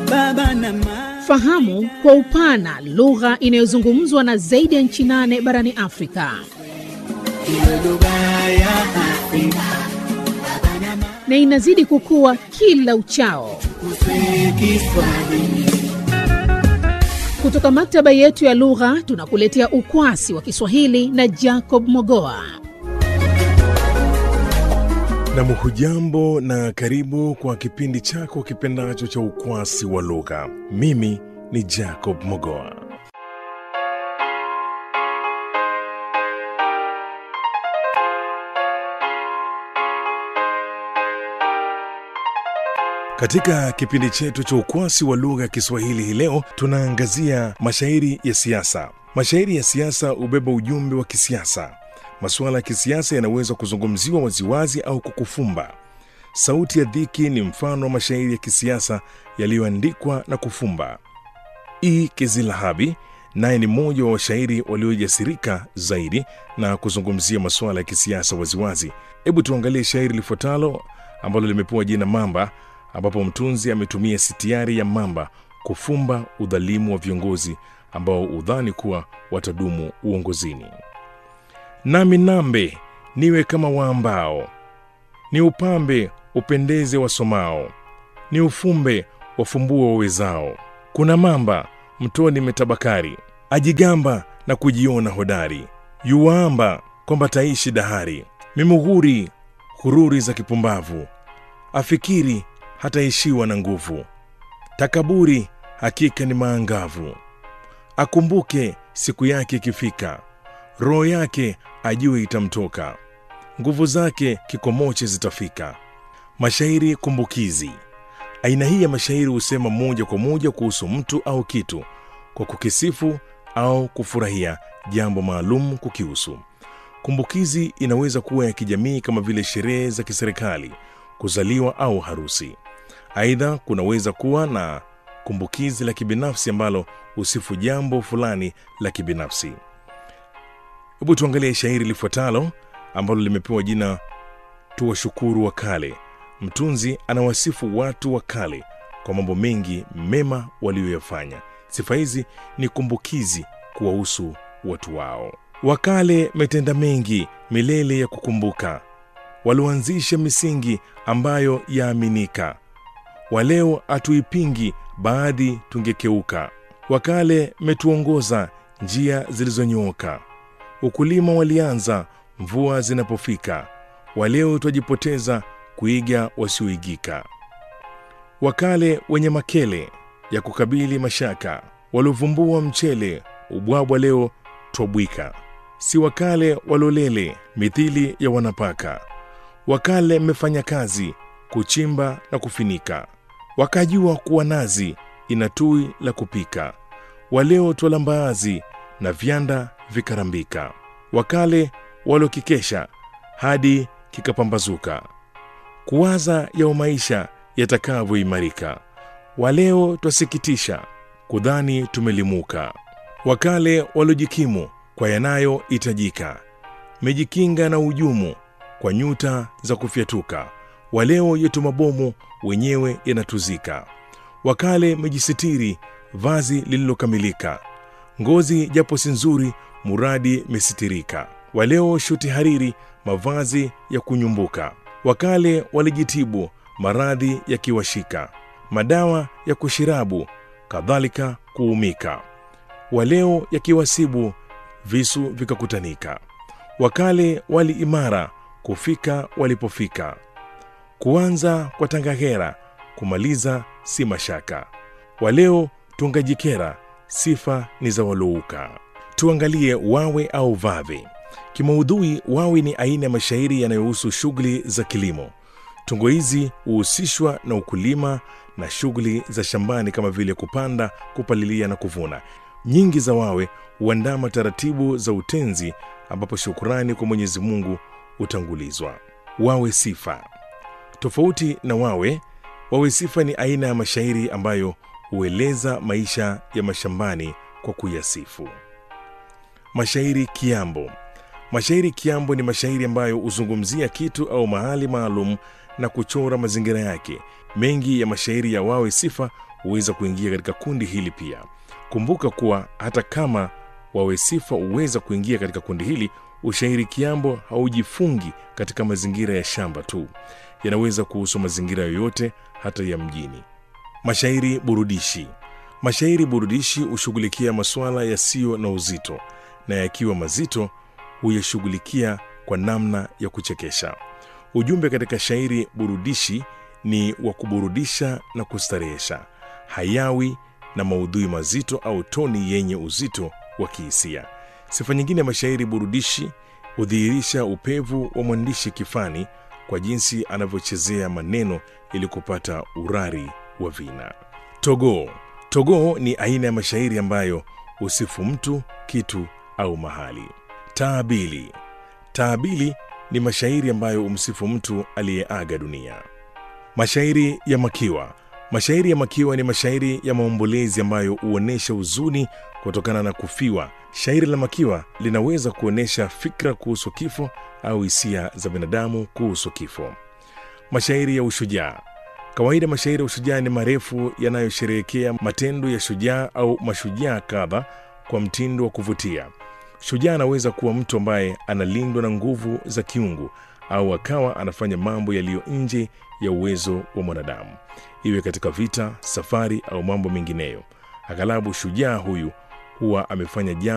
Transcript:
baba na mama. Fahamu kwa upana lugha inayozungumzwa na zaidi ya nchi nane barani Afrika. Iwe lugha ya Afrika na inazidi kukua kila uchao. kuswe Kiswahili. Kutoka maktaba yetu ya lugha tunakuletea ukwasi wa Kiswahili na Jacob Mogoa. Nam, hujambo na karibu kwa kipindi chako kipendacho cha ukwasi wa lugha. Mimi ni Jacob Mogoa. Katika kipindi chetu cha ukwasi wa lugha ya Kiswahili hii leo tunaangazia mashairi ya siasa. Mashairi ya siasa hubeba ujumbe wa kisiasa. Masuala ya kisiasa yanaweza kuzungumziwa waziwazi au kukufumba. Sauti ya Dhiki ni mfano wa mashairi ya kisiasa yaliyoandikwa na kufumba. E. Kizilahabi naye ni mmoja wa washairi waliojasirika zaidi na kuzungumzia masuala ya kisiasa waziwazi. Hebu tuangalie shairi lifuatalo ambalo limepewa jina Mamba, ambapo mtunzi ametumia sitiari ya mamba kufumba udhalimu wa viongozi ambao udhani kuwa watadumu uongozini. Nami nambe niwe kama waambao, ni upambe upendeze wasomao, ni ufumbe wafumbua wawezao. Kuna mamba mtoni metabakari, ajigamba na kujiona hodari, yuwaamba kwamba taishi dahari, mimughuri hururi za kipumbavu, afikiri hataishiwa na nguvu, takaburi hakika ni maangavu, akumbuke siku yake ikifika, roho yake ajue itamtoka, nguvu zake kikomoche zitafika. Mashairi kumbukizi. Aina hii ya mashairi husema moja kwa moja kuhusu mtu au kitu kwa kukisifu au kufurahia jambo maalum kukihusu. Kumbukizi inaweza kuwa ya kijamii kama vile sherehe za kiserikali, kuzaliwa au harusi. Aidha, kunaweza kuwa na kumbukizi la kibinafsi ambalo husifu jambo fulani la kibinafsi. Hebu tuangalie shairi lifuatalo ambalo limepewa jina Tuwashukuru wa Kale. Mtunzi anawasifu watu wa kale kwa mambo mengi mema waliyoyafanya. Sifa hizi ni kumbukizi kuwahusu watu wao. Wakale metenda mengi milele ya kukumbuka, walioanzisha misingi ambayo yaaminika. Waleo hatuipingi, baadhi tungekeuka. Wakale metuongoza njia zilizonyooka, ukulima walianza mvua zinapofika. Waleo twajipoteza kuiga wasioigika. Wakale wenye makele ya kukabili mashaka, waliovumbua mchele ubwabwa, leo twabwika. Si wakale walolele mithili ya wanapaka, wakale mmefanya kazi kuchimba na kufinika, wakajua kuwa nazi ina tui la kupika. Waleo twala mbaazi na vyanda vikarambika, wakale walokikesha hadi kikapambazuka kuwaza yao maisha yatakavyoimarika. Waleo twasikitisha kudhani tumelimuka. Wakale waliojikimu kwa yanayohitajika, mejikinga na ujumu kwa nyuta za kufyatuka. Waleo yetu mabomu wenyewe yanatuzika. Wakale mejisitiri vazi lililokamilika, ngozi japo si nzuri, muradi mesitirika. Waleo shuti hariri, mavazi ya kunyumbuka wakale walijitibu maradhi yakiwashika, madawa ya kushirabu kadhalika kuumika. Waleo yakiwasibu visu vikakutanika. Wakale wali imara kufika walipofika, kuanza kwa tangahera kumaliza si mashaka. Waleo tungajikera sifa ni za walouka. Tuangalie wawe au vave. Kimaudhui, wawi ni aina ya mashairi yanayohusu shughuli za kilimo. Tungo hizi huhusishwa na ukulima na shughuli za shambani kama vile kupanda, kupalilia na kuvuna. Nyingi za wawe huandama taratibu za utenzi, ambapo shukurani kwa Mwenyezi Mungu hutangulizwa. Wawe sifa. Tofauti na wawe, wawe sifa ni aina ya mashairi ambayo hueleza maisha ya mashambani kwa kuyasifu. Mashairi kiambo. Mashairi kiambo ni mashairi ambayo huzungumzia kitu au mahali maalum na kuchora mazingira yake. Mengi ya mashairi ya wawe sifa huweza kuingia katika kundi hili pia. Kumbuka kuwa hata kama wawe sifa huweza kuingia katika kundi hili, ushairi kiambo haujifungi katika mazingira ya shamba tu, yanaweza kuhusu mazingira yoyote, hata ya mjini. Mashairi burudishi. Mashairi burudishi hushughulikia masuala yasiyo na uzito, na yakiwa mazito huyashughulikia kwa namna ya kuchekesha. Ujumbe katika shairi burudishi ni wa kuburudisha na kustarehesha, hayawi na maudhui mazito au toni yenye uzito wa kihisia. Sifa nyingine ya mashairi burudishi hudhihirisha upevu wa mwandishi kifani kwa jinsi anavyochezea maneno ili kupata urari wa vina. Togoo. Togoo ni aina ya mashairi ambayo husifu mtu, kitu au mahali. Taabili. Taabili ni mashairi ambayo humsifu mtu aliyeaga dunia. Mashairi ya makiwa. Mashairi ya makiwa ni mashairi ya maombolezi ambayo huonyesha huzuni kutokana na kufiwa. Shairi la makiwa linaweza kuonyesha fikra kuhusu kifo au hisia za binadamu kuhusu kifo. Mashairi ya ushujaa. Kawaida mashairi ya ushujaa ni marefu yanayosherehekea matendo ya shujaa au mashujaa kadha kwa mtindo wa kuvutia. Shujaa anaweza kuwa mtu ambaye analindwa na nguvu za kiungu au akawa anafanya mambo yaliyo nje ya uwezo wa mwanadamu, iwe katika vita, safari au mambo mengineyo. Aghalabu shujaa huyu huwa amefanya jambo